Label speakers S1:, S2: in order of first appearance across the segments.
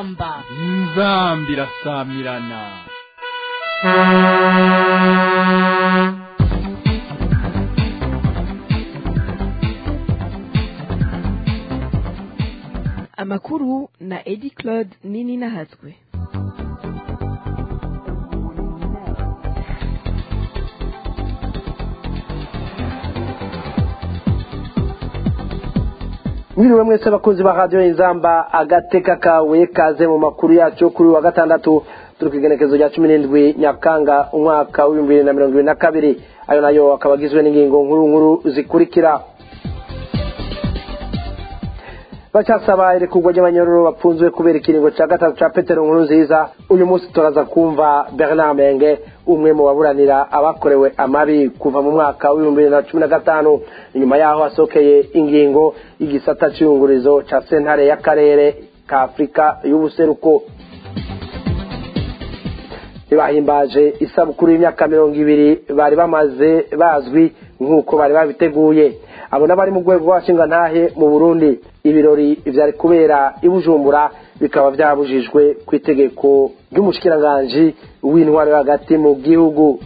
S1: inzamba
S2: inzamba irasamirana
S3: amakuru na edi claude nini nahatswe
S4: mwiriwe mwese abakunzi ba radiyo inzamba agateka kawe kaze mu makuru yacu kuri wa gatandatu turi ku igenekezo rya cumi n'indwi nyakanga umwaka w'ibihumbi bibiri na mirongo ibiri na kabiri ayo nayo akaba agizwe n'ingingo nkuru nkuru zikurikira bacyasaba irekurwa ry'abanyororo bapfunzwe kubera ikiringo cya gatatu cya petero nkuru nziza uyu munsi turaza kumva bernard menge umwe mu baburanira abakorewe amabi kuva mu mwaka w'ibihumbi bibiri na cumi na gatanu inyuma yaho hasohokeye ingingo y'igisata cy'iyungurizo cya sentare y'akarere ka afurika y'ubuseruko ntibahimbaje isabukuru y'imyaka mirongo ibiri bari bamaze bazwi nk'uko bari babiteguye abo n'abari mu rwego rw'abashingantahe mu burundi ibirori byari kubera i bujumbura bikaba byabujijwe ku itegeko ry'umushikiranganji w'intwaro yo hagati mu gihugu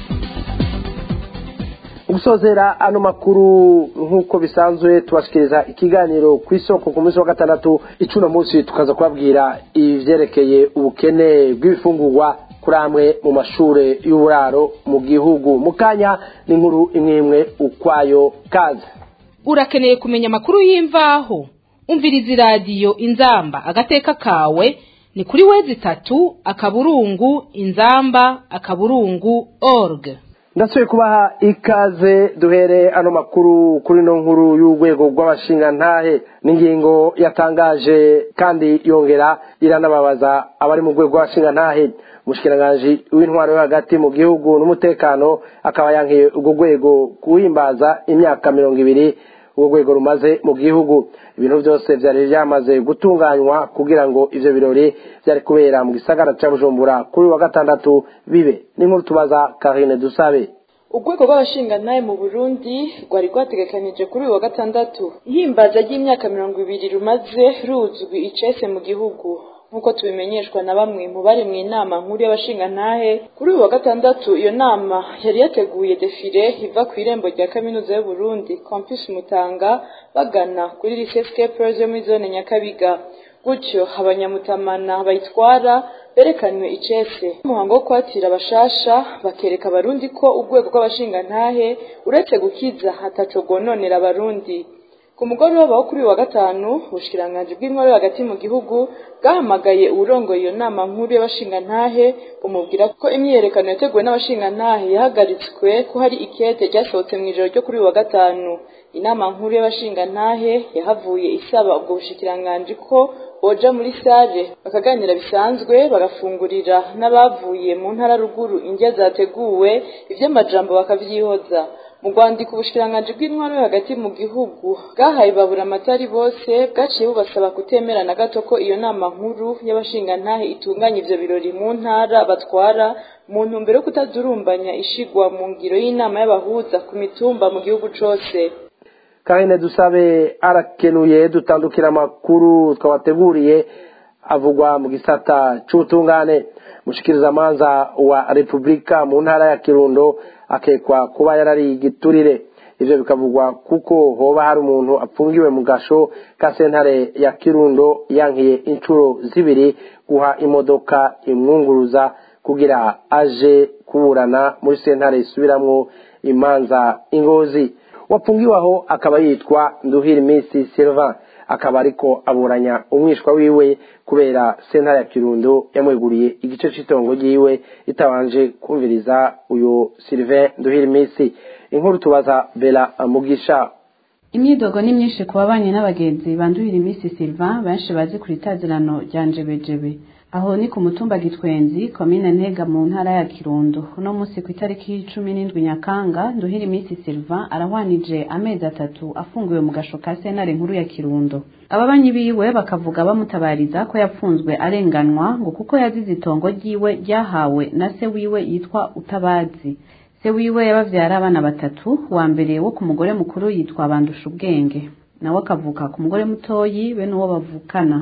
S4: gusozera ano makuru nk'uko bisanzwe tubashikiriza ikiganiro ku isoko ku munsi wa gatandatu icuno munsi tukaza kubabwira ibyerekeye ubukene bw'ibifungurwa kuri amwe mu mashuri y'uburaro mu gihugu mu kanya n'inkuru imwe imwe ukwayo kaze
S1: urakeneye kumenya amakuru y'imvaho umviriza iradiyo inzamba agateka kawe ni kuri wezi itatu akaburungu inzamba akaburungu org
S4: ndasubiye kubaha ikaze duhere ano makuru kuri no nkuru y'urwego rw'abashingantahe n'ingingo yatangaje kandi yongera iranababaza abari mu rwego rw'abashingantahe umushikiranganji w'intwaro yo hagati mu gihugu n'umutekano akaba yankiye urwo rwego kuhimbaza imyaka mirongo ibiri urwo rwego rumaze mu gihugu ibintu byose byari byamaze gutunganywa kugira ngo ivyo birori byari kubera mu gisagara ca bujumbura kuri wa gatandatu bibe n'inkuru tubaza karine dusabe
S5: urwego rw'abashingantahe mu burundi rwari rwategekanije kuri uyu wa gatandatu ihimbaza ry'imyaka mirongo ibiri rumaze ruzwi icese mu gihugu nk'uko tubimenyeshwa na bamwe mu bari mu inama nkuru y'abashingantahe kuri uyu wa gatandatu iyo nama yari yateguye defile iva ku irembo rya kaminuza y'uburundi campus mutanga bagana kuri lycée scapers yo muri zone nyakabiga gutyo abanyamutamana bayitwara berekanywe icese umuhango wo kwatira abashasha bakereka abarundi ko urwego rw'abashingantahe uretse gukiza hataco rwononera abarundi ku mugoroba wo kuri uyu wa gatanu ubushikiranganji bw'intwaro hagati mu gihugu bwahamagaye uwurongoye iyo nama nkuru y'abashingantahe bumubwira ko imyiyerekano yateguwe n'abashingantahe yahagaritswe ko hari ikete ryasohotse mu ijoro ryo kuri uyu wa gatanu inama nkuru y'abashingantahe yahavuye isaba ubwo bushikiranganji ko boja muri sare bakaganira bisanzwe bagafungurira n'abavuye mu ntara ruguru indya zateguwe ivy'amajambo bakavyihoza mu rwandiko ubushikiranganji bw'intwaro hagati mu gihugu bwahaye babura amatari bose bwaciye bubasaba kutemera na gato ko iyo nama nkuru y'abashingantahe itunganya ivyo birori mu ntara batwara mu ntumbero yo kutadurumbanya ishigwa mu ngiro y'inama y'abahuza ku mitumba mu gihugu cose
S4: karine dusabe arakenuye dutandukira amakuru twabateguriye avugwa mu gisata c'ubutungane mushikirizamanza wa repubulika mu ntara ya kirundo akekwa kuba yarari igiturire ivyo bikavugwa kuko hoba hari umuntu apfungiwe mu gasho ka sentare ya kirundo yankiye inshuro zibiri guha imodoka imwunguruza kugira aje kuburana muri sentare isubiramwo imanza ingozi wapfungiwe aho akaba yitwa nduhira iminsi silva akaba ariko aburanya umwishwa wiwe kubera sentare ya kirundo yamweguriye igice cy'itongo ryiwe itabanje kumviriza uyu sylvain nduhira iminsi inkuru tubaza bela mugisha
S6: imyidogo ni myinshi ku babanye n'abagenzi bandurira iminsi silva benshi bazi ku itazirano rya njebejebe aho ni ku mutumba gitwenzi komine ntega mu ntara ya kirundo uno munsi ku itariki cumi n'indwi nyakanga nduhira iminsi silva arahwanije amezi atatu afungiwe mu gasho ka sentare nkuru ya kirundo ababanyi biwe bakavuga bamutabariza ko yapfunzwe arenganwa ngo kuko yazize itongo ryiwe ryahawe na se wiwe yitwa utabazi se wiwe yabavyara abana batatu wa mbere wo ku mugore mukuru yitwa bandusha ubwenge nawe akavuka ku mugore mutoyi be n'uwo bavukana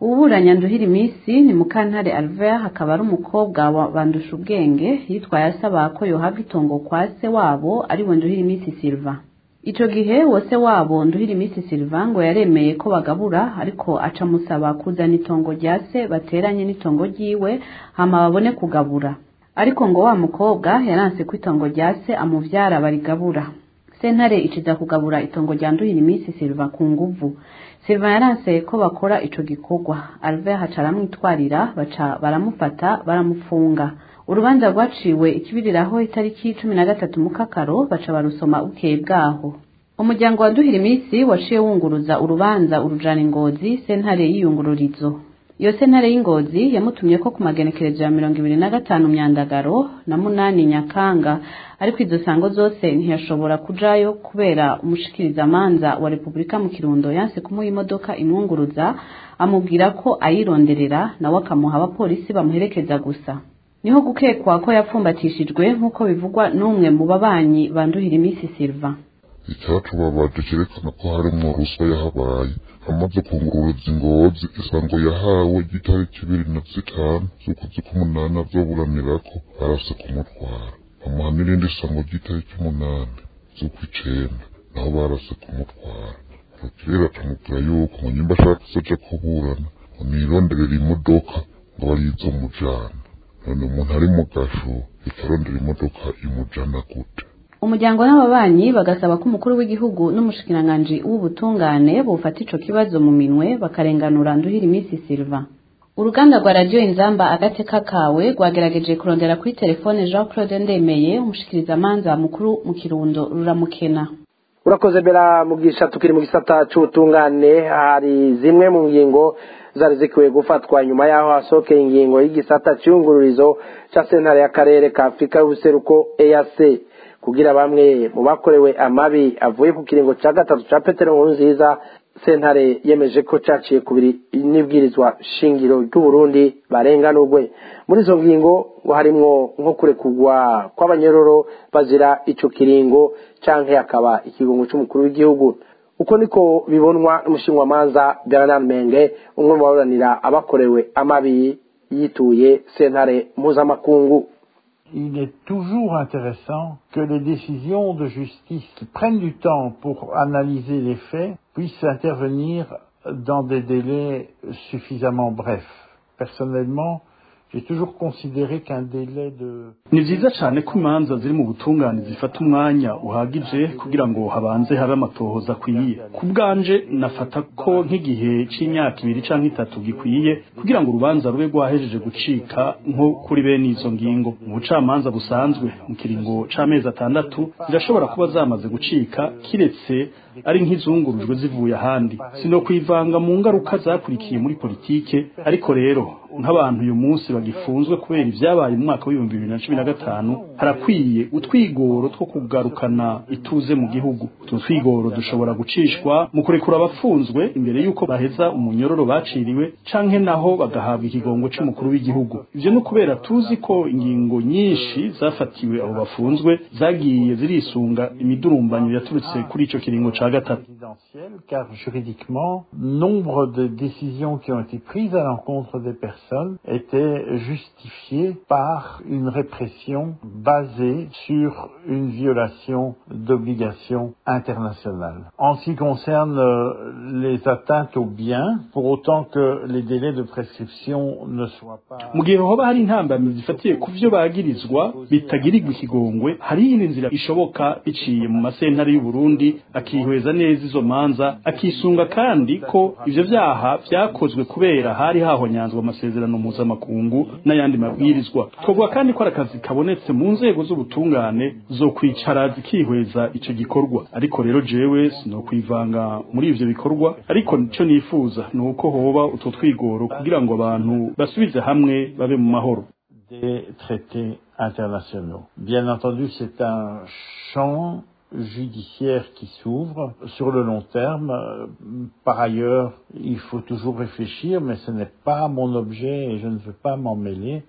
S6: uburanya nduhira iminsi ni mukantare alver akaba ari umukobwa wa bandusha ubwenge yitwaye asaba ko yohabwa itongo kwa se wabo ariwe nduhira iminsi silva ico gihe wose wabo nduhira iminsi silva ngo yaremeye ko bagabura ariko aca musaba kuzana itongo rya se bateranye n'itongo ryiwe hama babone kugabura ariko ngo wa mukobwa yaranse ko itongo rya se amuvyara barigabura sentare iciza kugabura itongo rya nduhira iminsi silva ku nguvu silva yaranse ko bakora ico gikorwa alve haca aramwitwarira baca baramufata baramufunga urubanza rwaciwe ikibiriraho itariki cumi na gatatu mukakaro baca barusoma bukeye bwaho umuryango wa duhira iminsi waciye wunguruza urubanza urujana ingozi sentare y'iyungururizo iyo sentare y'ingozi yamutumye ko ku magenekerezo ya mirongo ibiri na gatanu myandagaro na munani nyakanga ariko izo sango zose ntiyashobora kujayo kubera umushikirizamanza wa repubulika mu kirundo yanse kumuha imodoka imwunguruza amubwira ko ayironderera nawe akamuha abapolisi bamuherekeza gusa niho gukekwa ko yapfumbatishijwe nk'uko bivugwa n'umwe mu babanyi banduhira iminsi silva
S7: icyatubabaje cyerekana ko harimo ruswa yahabaye amaze kunguruza ingozi isango yahawe ry'itariki ibiri na zitanu z'ukwezi k'umunani azoburanirako barase kumutwara bamuha n'irindi sango ry'itariki umunani z'ukw'icenda naho barase kumutwara rukirera akamubwira yuko ngo nyimba ashaka kuzoja kuburana ngo nironderera imodoka ngo barizomujana none umuntu ari mu gasho ikarondera imodoka imujana gute
S6: umuryango n'ababanyi bagasaba ko umukuru w'igihugu n'umushikiranganji w'ubutungane bufata ico kibazo mu minwe bakarenganura nduhira iminsi silva uruganda rwa radiyo inzamba agateka kawe rwagerageje kurondera kuri telefone jean claude ndemeye umushikirizamanza mukuru mu kirundo ruramukena
S4: urakoze bera mugisha tukiri mu gisata c'ubutungane hari zimwe mu ngingo zari zikwiye gufatwa nyuma y'aho hasohokeye ingingo y'igisata c'iyungururizo ca sentare y'akarere ka afurika y'ubuseruko eac kugira bamwe mu bakorewe amabi avuye ku kiringo ca gatatu ca petero nkurunziza sentare yemeje ko caciye kubiri n'ibwirizwa shingiro ry'uburundi barenganurwe muri izo ngingo ngo harimwo nko kurekurwa kw'abanyororo bazira ico kiringo canke hakaba ikigongo c'umukuru w'igihugu uko niko bibonwa n'umushinwamanza bernard menge umwe mu baburanira abakorewe amabi yituye sentare mpuzamakungu
S8: il est toujours intéressant que les décisions de justice qui prennent du temps pour analyser les faits puissent intervenir dans des délais suffisamment brefs. Personnellement, j'ai toujours considéré qu'un délai de
S2: ni vyiza cane ko imanza ziri mu butungane zifata umwanya uhagije kugira ngo habanze habe amatohoza akwiye ku bwanje nafata ko nk'igihe c'imyaka ibiri canke itatu gikwiye kugira ngo urubanza rube rwahejeje gucika nko kuri bene izo ngingo mu bucamanza busanzwe mu kiringo c'amezi atandatu zirashobora kuba zamaze gucika kiretse ari nk'izungurujwe zivuye ahandi sino kwivanga mu ngaruka zakurikiye muri politike ariko rero nk'abantu uyu munsi bagifunzwe kubera ibyabaye mu mwaka w'ibihumbi bibiri na cumi na gatanu harakwiye utwigoro two kugarukana ituze mu gihugu utu twigoro dushobora gucishwa mu kurekura abafunzwe imbere y'uko baheza umunyororo baciriwe canke naho bagahabwa ikigongo c'umukuru w'igihugu ivyo ni ukubera tuzi ko ingingo nyinshi zafatiwe abo bafunzwe zagiye zirisunga imidurumbanyo yaturutse kuri ico kiringo ca gatatu
S8: présidentielle, car juridiquement, nombre de décisions qui ont été prises à l'encontre des personnes étaient justifiées par une répression basée sur une violation d'obligations internationales. En ce qui concerne euh, les atteintes aux biens, pour autant que les délais de prescription ne soient pas...
S2: mu gihe hoba hari intambamyi zifatiye ku vyo bagirizwa bitagirirwa ikigongwe hari iyindi nzira ishoboka biciye mu masentare y'uburundi akihweza neza izo manza akisunga kandi ko ivyo vyaha vyakozwe kubera hari hahonyanzwe amasezerano mpuzamakungu n'ayandi mabwirizwa twovuga kandi ko ari akazi kabonetse mu nzego z'ubutungane zo kwicara zikihweza ico gikorwa ariko rero jewe sinokwivanga muri ivyo bikorwa ariko ico nifuza ni uko hoba utwo twigoro kugira ngo abantu basubize hamwe babe mu mahoro
S8: des traités internationaux. Bien entendu, c'est un champ judiciaire qui s'ouvre sur le long terme. Euh, Par ailleurs, il faut toujours réfléchir, mais ce n'est pas mon objet et je ne veux pas m'en mêler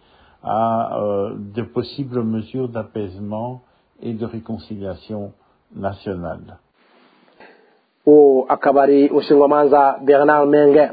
S8: à euh, de possibles mesures d'apaisement et de réconciliation nationale.
S4: uwo akaba ari umushingamanza bernard menge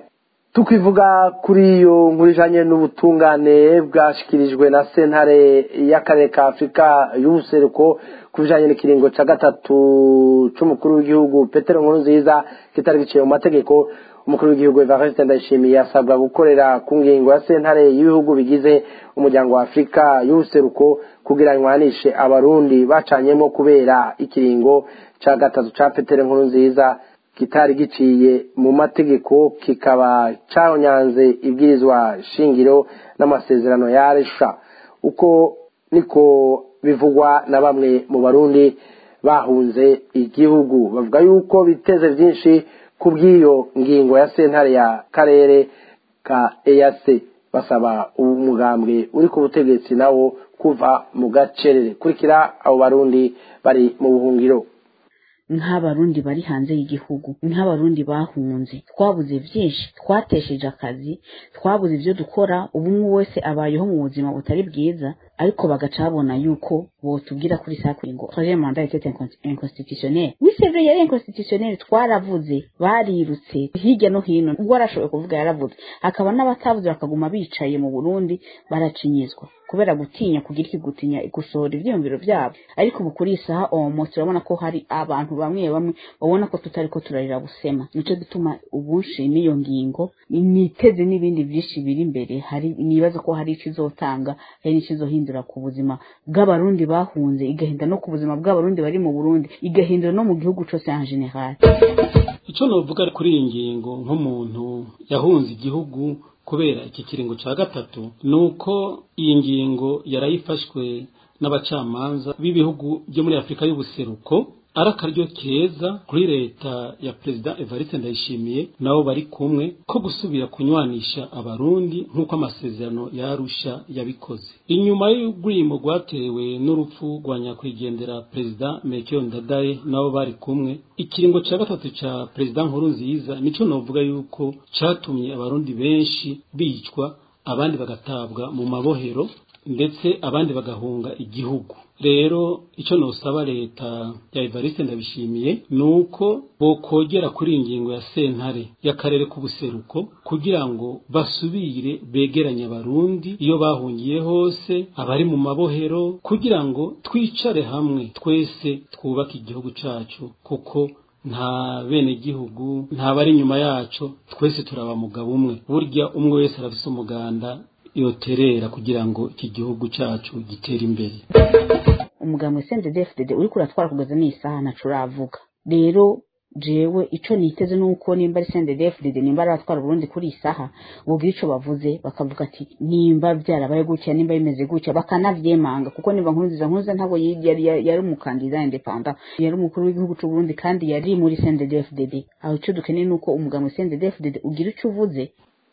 S4: tukivuga kuri iyo nkuru ijanye n'ubutungane bwashikirijwe na sentare y'akarere ka afurika y'ubuseruko ku bijanye n'ikiringo ca gatatu c'umukuru w'igihugu petero nkuru nziza kitari giciye mu mategeko umukuru w'igihugu evariste ndayishimiye asabwa gukorera ku ngingo ya sentare y'ibihugu bigize umuryango wa afurika y'ubuseruko kugira nywanishe abarundi bacanyemo kubera ikiringo ca gatatu ca petero nkuru nziza kitari giciye mu mategeko kikaba cyahonyanze ibwirizwa shingiro n'amasezerano ya aresha uko niko bivugwa na bamwe mu barundi bahunze igihugu bavuga yuko biteze byinshi ku bw'iyo ngingo ya sentare ya karere ka eyase basaba umugambwe uri ku butegetsi nawo kuva mu gacerere kurikira abo barundi bari mu buhungiro
S9: nk'abarundi bari hanze y'igihugu nk'abarundi bahunze twabuze byinshi twatesheje akazi twabuze ibyo dukora ubu umwe wese abayeho mu buzima butari bwiza ariko bagaca babona yuko botubwira kuri saa kuri ngo troisième mandat était inconstitutionnel oui c'est vrai yari inconstitutionnel twaravuze barirutse hirya no hino ubwo arashoboye kuvuga yaravuze hakaba n'abatavuze bakaguma bicaye mu Burundi baracinyizwa kubera gutinya kugira iki gutinya gusohora ivyiyumviro vyabo ariko ubu kuri isaha omo turabona ko hari abantu bamwe bamwe babona ko tutari ko turarira busema nico gituma ubu nshima iyo ngingo niteze n'ibindi vyinshi biri imbere hari nibaza ko hari ikizotanga hari n'ikizohindura ku buzima bw'abarundi bahunze igahinda no ku buzima bw'abarundi bari mu Burundi igahindura no mu gihugu cose en general
S10: icyo novuga kuri iyi ngingo nk'umuntu yahunze igihugu kubera iki kiringo cya gatatu ni uko iyi ngingo yarayifashwe n'abacamanza b'ibihugu byo muri afurika y'ubuseruko ari akaryo keza kuri leta ya perezida evariste ndayishimiye nabo bari kumwe ko gusubira kunywanisha abarundi nk'uko amasezerano yarusha yabikoze inyuma y'urwimo rwatewe n'urupfu rwa nyakwigendera perezida mekeyo ndadaye nabo bari kumwe ikiringo cya gatatu cya perezida nkuru nziza nicyo navuga yuko cyatumye abarundi benshi bicwa abandi bagatabwa mu mabohero ndetse abandi bagahunga igihugu rero icyo nosaba leta ya Evariste ndabishimiye ni uko bokogera kuri iyi ngingo ya sentare y'akarere k'ubuseruko kugira ngo basubire begeranye abarundi iyo bahungiye hose abari mu mabohero kugira ngo twicare hamwe twese twubake igihugu cyacu kuko nta bene gihugu nta bari inyuma yacu twese turaba mugabo umwe burya umwe wese arafise umuganda yoterera kugira ngo iki gihugu cyacu gitere imbere
S9: umugambwe CNDD-FDD uriko uratwara kugeza n'isaha ntaco uravuga rero jewe ico niteze nuko nimba ari CNDD-FDD nimba ari abatwara Burundi kuri isaha bogira ico bavuze bakavuga ati nimba byarabaye gutya nimba bimeze gutya bakanavyemanga kuko nimba nkuru nziza nkuru ntabwo yari yari umukandida independent yari umukuru w'igihugu c'u Burundi kandi yari muri CNDD-FDD aho ico dukeneye nuko umugambwe CNDD-FDD ugira ico uvuze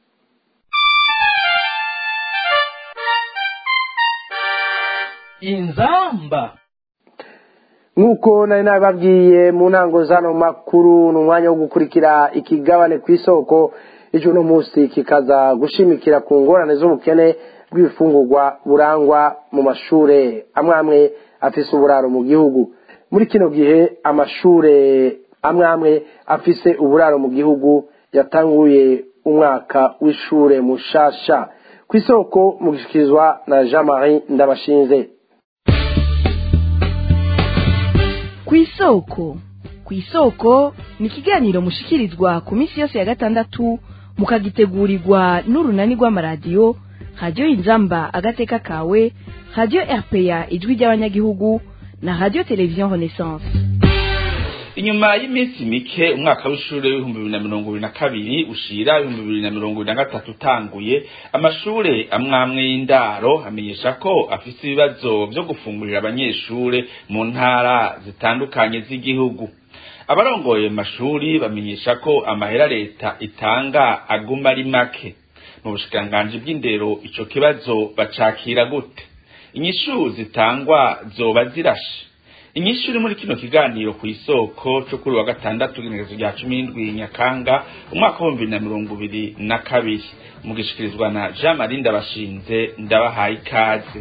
S11: inzamba
S4: nk'uko nari nabibabwiye mu ntango zano makuru ni umwanya wo gukurikira ikigabane ku isoko ejo uno munsi kikaza gushimikira ku ngorane z'ubukene bw'ibifungurwa burangwa mu mashure amwe amwe afise uburaro mu gihugu muri kino gihe amashure amwe amwe afise uburaro mu gihugu yatanguye umwaka w'ishure mushasha ku isoko mu gushikirizwa na jean marie ndabashinze
S3: ku isoko ku isoko ni ikiganiro mushikirizwa ku minsi yose ya gatandatu mukagitegurirwa n'urunani rw'amaradiyo radiyo inzamba agateka kawe radiyo rpa ijwi ry'abanyagihugu na radiyo televiziyo renaissance
S11: inyuma y'iminsi mike umwaka w'ishuri w'ibihumbi bibiri na mirongo ibiri na kabiri ushira ibihumbi bibiri na mirongo ibiri na gatatu utanguye amashure amwe amwe y'indaro amenyesha ko afise ibibazo vyo gufungurira abanyeshure mu ntara zitandukanye z'igihugu abarongoye mu mashuri bamenyesha ko amahera leta itanga aguma ari make mu bushikiranganji bw'indero ico kibazo bacakira gute inyishu zitangwa zoba zirashe inyinshi iri muri kino kiganiro ku isoko cyo kuri wa gatandatu igenekerezo rya cumi n'indwi nyakanga umwaka w'ibihumbi bibiri na mirongo ibiri na kabiri mugishikirizwa na jean marie ndabashinze ndabahaye ikaze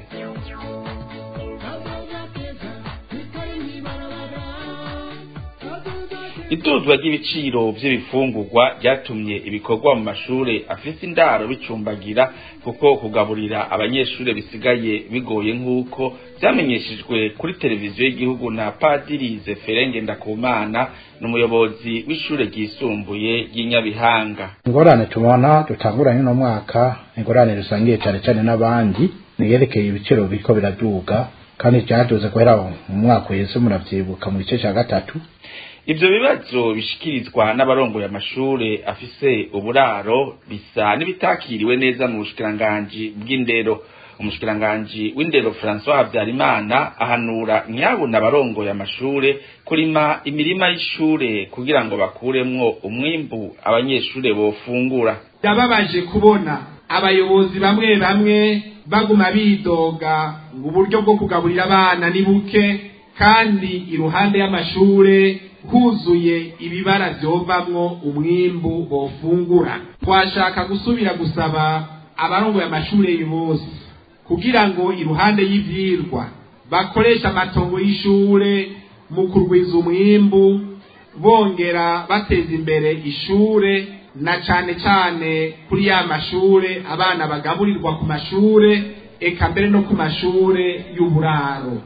S11: iduzwa ry'ibiciro vy'ibifungurwa ryatumye ibikorwa mu mashure afise indaro bicumbagira kuko kugaburira abanyeshure bisigaye bigoye nk'uko vyamenyeshejwe kuri televiziyo y'igihugu na padiri zeferenge ndakumana n'umuyobozi w'ishure ryisumbuye ry'inyabihanga
S12: ingorane tubona dutanguranye no mwaka ingorane rusangiye cane cane n'abandi niyerekeye ibiciro biriko biraduga kandi vyaduze guhera mu mwaka uheze muravyibuka mu gice ca gatatu
S11: ivyo bibazo bishikirizwa n'abarongoye amashure afise uburaro bisa n'ibitakiriwe neza mu bushikiranganji bw'indero umushikiranganji w'indero François Habyarimana ahanura ntiyabona abarongoye amashure kurima imirima y'ishure kugira ngo bakuremwo umwimbu abanyeshure bofungura
S13: yababaje kubona abayobozi bamwe bamwe baguma bidoga ngo uburyo bwo kugaburira abana ni buke kandi iruhande y'amashure huzuye ibibara vyovamwo umwimbu bofungura twashaka gusubira gusaba abarongoye amashure bose kugira ngo iruhande y'ivyirwa bakoresha amatongo y'ishure mu kurwiza umwimbu bongera bateza imbere ishure na cane cane kuri ya mashure abana bagaburirwa ku mashure eka mbere no ku mashure y'uburaro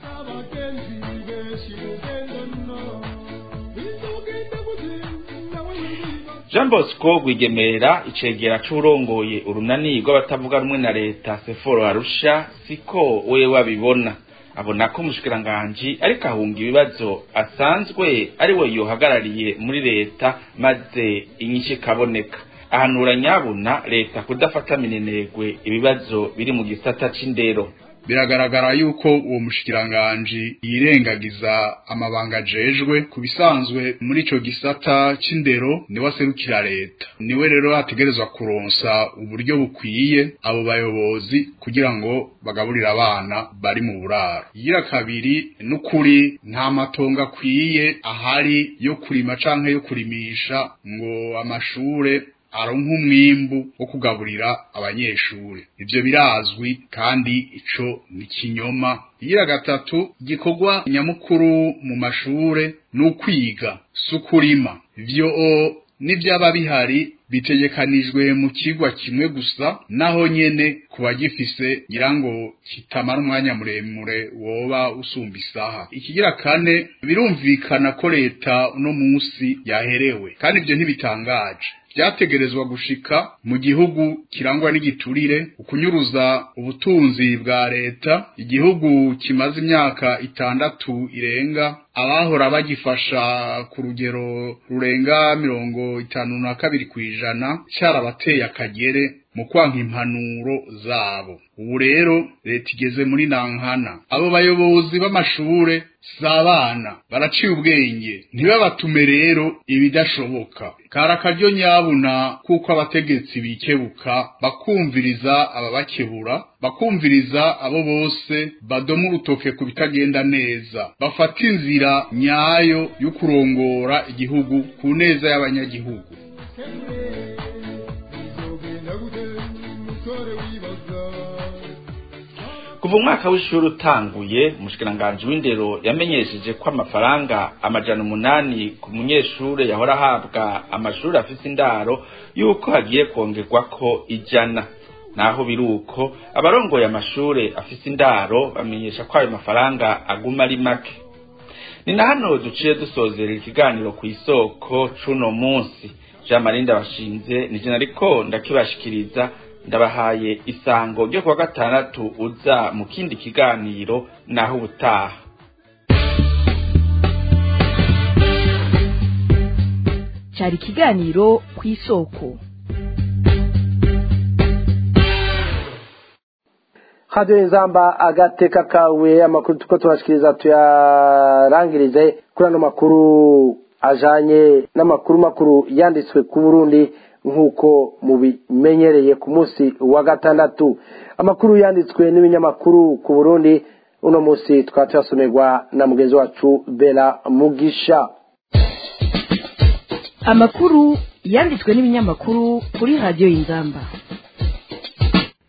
S11: Jean Bosco Rwigemera icegera c'urongoye urunani rw'abatavuga rumwe na leta Seforo Arusha siko wewe wabibona abona ko umushikiranganji ariko ahunga ibibazo asanzwe ari we yohagarariye muri leta maze inyinshi ikaboneka ahanura nyabuna leta kudafata minenegwe ibibazo biri mu gisata c'indero
S14: biragaragara yuko uwo mushikiranganji yirengagiza amabanga ajejwe ku bisanzwe muri ico gisata c'indero niwe aserukira leta niwe rero ategerezwa kuronsa uburyo bukwiye abo bayobozi kugira ngo bagaburire abana bari mu buraro igira kabiri n'ukuri nta matongo akwiye ahari yo kurima canke yo kurimisha ngo amashure aronka umwimbu wo kugaburira abanyeshure ivyo birazwi kandi ico ni kinyoma igira gatatu igikorwa nyamukuru mu mashure ni ukwiga si ukurima ivyo n'ivyaba bihari bitegekanijwe mu kigwa kimwe gusa naho nyene kuba gifise ngira ngo kitamara umwanya muremure woba usumba isaha ikigira kane birumvikana ko leta uno munsi yaherewe kandi ivyo ntibitangaje vyategerezwa gushika mu gihugu kirangwa n'igiturire ukunyuruza ubutunzi bwa leta igihugu kimaze imyaka itandatu irenga abahora bagifasha ku rugero rurenga mirongo itanu na kabiri kw'ijana carabateye akagere mu kwanka impanuro zabo ubu rero leta igeze muri nankana abo bayobozi b'amashure si abana baraciye ubwenge ntibabatume rero ibidashoboka kari akaryo nyabuna kuko abategetsi bikebuka bakumviriza ababakebura bakumviriza abo bose badoma urutoke ku bitagenda neza bafata inzira nyayo yo kurongora igihugu ku neza y'abanyagihugu
S11: kuva umwaka w'ishuri utanguye umushikiranganji w'indero yamenyesheje ko amafaranga amajana umunani ku munyeshure yahora ahabwa amashuri afise indaro yuko hagiye kongerwa ko ijana naho biri uko abarongoye amashure afise indaro bamenyesha ko ayo mafaranga aguma ari make ni na hano duciye dusozera ikiganiro ku isoko c'uno munsi jean marie ndabashinze nije nariko ndakibashikiriza ndabahaye isango ryo kuwa gatandatu uza mu kindi kiganiro naho ubutaha
S3: cyari ikiganiro ku isoko
S4: hadiyo inzamba agateka kawe amakuru tuko tubashikiriza tuyarangirize kuri ano makuru ajanye n'amakuru makuru yanditswe ku burundi nk'uko mubimenyereye ku munsi wa gatandatu amakuru yanditswe n'ibinyamakuru ku burundi uno munsi tukaba tuyasomerwa na mugenzi wacu bera mugisha
S3: amakuru yanditswe n'ibinyamakuru kuri radiyo y'inzamba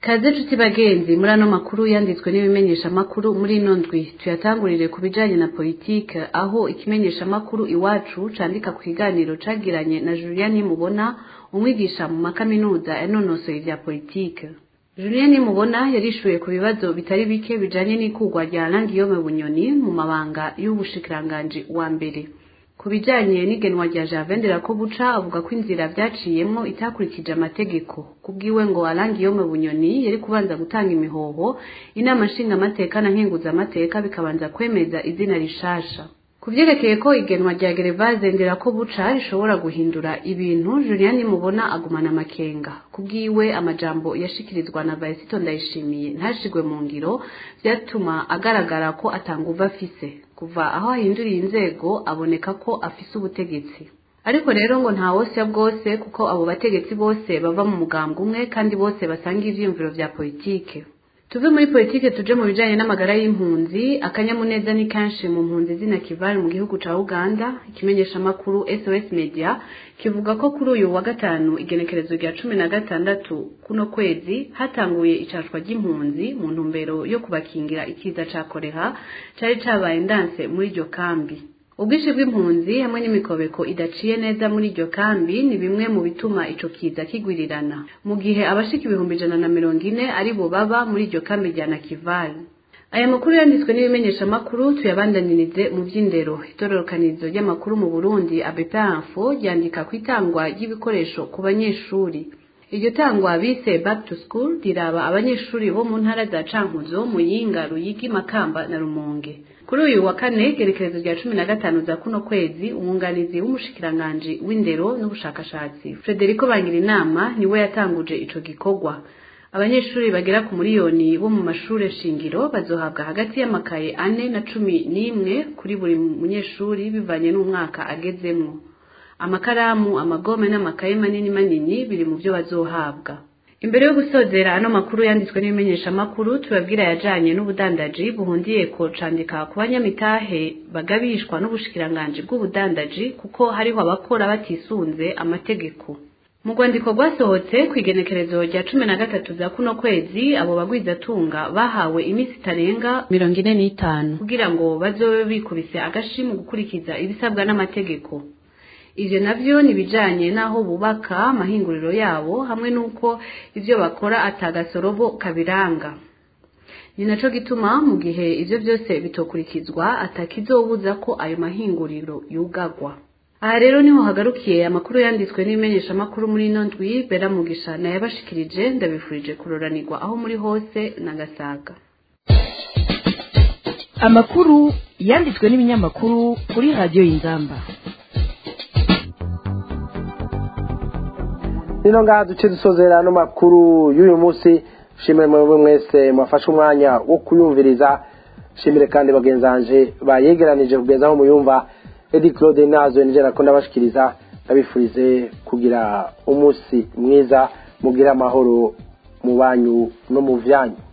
S6: kaze nshuti bagenzi muri ano makuru yanditswe n'ibimenyesha makuru muri ino ndwi tuyatangurire ku bijanye na politike aho ikimenyesha makuru iwacu candika ku kiganiro cagiranye na Julian Mubona umwigisha mu makaminuza yanonosoye ivya politike Julien Mubona yarishuye ku bibazo bitari bike bijanye n'ikugwa rya Langiyome Bunyoni mu mabanga y'ubushikiranganji wa mbere ku bijanye n'igenwa rya Javendera ko buca avuga ko inzira vyaciyemwo itakurikije amategeko kubwiwe ngo Langiyome Bunyoni yari kubanza gutanga imihoho inama nshinga amateka na nkenguza amateka bikabanza kwemeza izina rishasha kuvyerekeye ko igenwa rya Gervase Nderako buca rishobora guhindura ibintu Julian mubona agumana amakenga kubwiwe amajambo yashikirizwa na Vaisito Ndayishimiye ntashigwe mu ngiro vyatuma agaragara ko atanguva afise kuva aho ahinduriye inzego aboneka ko afise ubutegetsi ariko rero ngo nta wose bwose kuko abo bategetsi bose bava mu mugambwe umwe kandi bose basanga ivyiyumviro vya politike tuve muri politike tuje mu bijanye n'amagara y'impunzi akanyamuneza ni kanshi mu mpunzi zina kivari mu gihugu ca Uganda ikimenyesha makuru SOS Media kivuga ko kuri uyu wa gatanu igenekerezo rya cumi na gatandatu kuno kwezi hatanguye icashwa ry'impunzi mu ntumbero yo kubakingira ikiza ca koreha cari cabaye ndanse muri iryo kambi ubwinshi bw'impunzi hamwe n'imikobeko idaciye neza muri iryo kambi ni bimwe mu bituma ico kiza kigwirirana mu gihe abashika ibihumbi ijana na mirongo ine ari bo baba muri iryo kambi rya nakivali aya makuru yanditswe n'ibimenyeshamakuru tuyabandanirize mu vy'indero itororokanizo ry'amakuru mu burundi abepanfo ryandika ku itangwa ry'ibikoresho ku banyeshuri iryo tangwa bise back to school riraba abanyeshuri bo mu ntara za cankuzo muyinga ruyigi makamba na rumonge kuri uyu wa kane gerekerezo rya cumi na gatanu za kuno kwezi umwunganizi w'umushikiranganji w'indero n'ubushakashatsi frederico bangirinama niwe yatanguje ico gikorwa abanyeshuri bagera ku miliyoni bo mu mashure shingiro bazohabwa hagati y'amakaye ane na cumi n'imwe kuri buri munyeshuri bivanye n'umwaka agezemwo amakaramu amagome n'amakaye manini manini biri mu byo bazohabwa imbere yo gusozera ano makuru yanditswe n'ibimenyesha makuru tubabwira yajanye n'ubudandaji buhundiye ko candika ku banyamitahe bagabishwa n'ubushikiranganji bw'ubudandaji kuko hariho abakora batisunze amategeko mu rwandiko rwasohotse ku igenekerezo rya cumi na gatatu za kuno kwezi abo bagwizatunga bahawe iminsi itarenga mirongo ine n'itanu kugira ngo bazobe bikubise agashi mu gukurikiza ibisabwa n'amategeko ivyo navyo ni bijanye n'aho bubaka amahinguriro yabo hamwe n'uko ivyo bakora atagasorobo kabiranga ni naco gituma mu gihe ivyo vyose bitokurikizwa atakizobuza ko ayo mahinguriro yugagwa aha rero niho hagarukiye amakuru yanditswe n'ibimenyeshamakuru muri ino ndwi bera mugisha nayabashikirije ndabifurije kuroranirwa aho muri hose na gasaga
S3: amakuru yanditswe n'ibinyamakuru kuri radiyo y'inzamba
S4: nino ngaha duce dusozera ano makuru y'uyu munsi shimire mwebwe mwese mwafashe umwanya wo kuyumviriza shimire kandi bagenzanje bayegeranije kugeza aho muyumva edi claude nazo nijera ko ndabashikiriza ndabifurize kugira umunsi mwiza mugire amahoro mu banyu no mu vyanyu